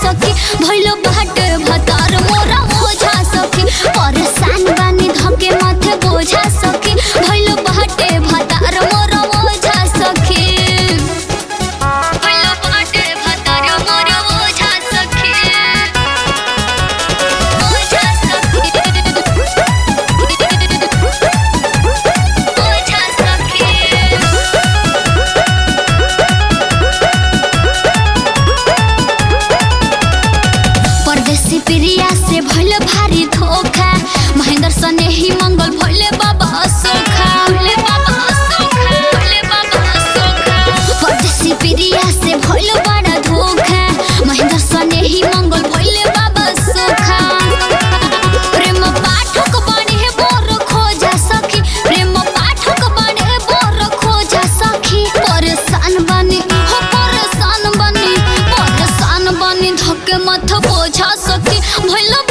सखी भइलो बाटे भतार मोरा ओझा सखी परेशान बानी धके माथे बोझा सखी भइलो बाटे भतार मोरा ओझा सखी भइलो बाटे भतार मोरा ओझा सखी ओझा सखी ओझा सखी परदेसी प्रिया से भइल भारी धोखा महेंद्र सने ही मंगल भइले बाबा सोखा भइले बाबा सोखा भइले बाबा सोखा परदेसी प्रिया से भइल बड़ा धोखा महेंद्र सने ही मंगल भइले बाबा सोखा प्रेम पाठक बने बोर खोजा सखी प्रेम पाठक बने बोर खोजा सखी परेशान बनी हो परेशान बनी परेशान बनी धके मत बोझा सखी भइल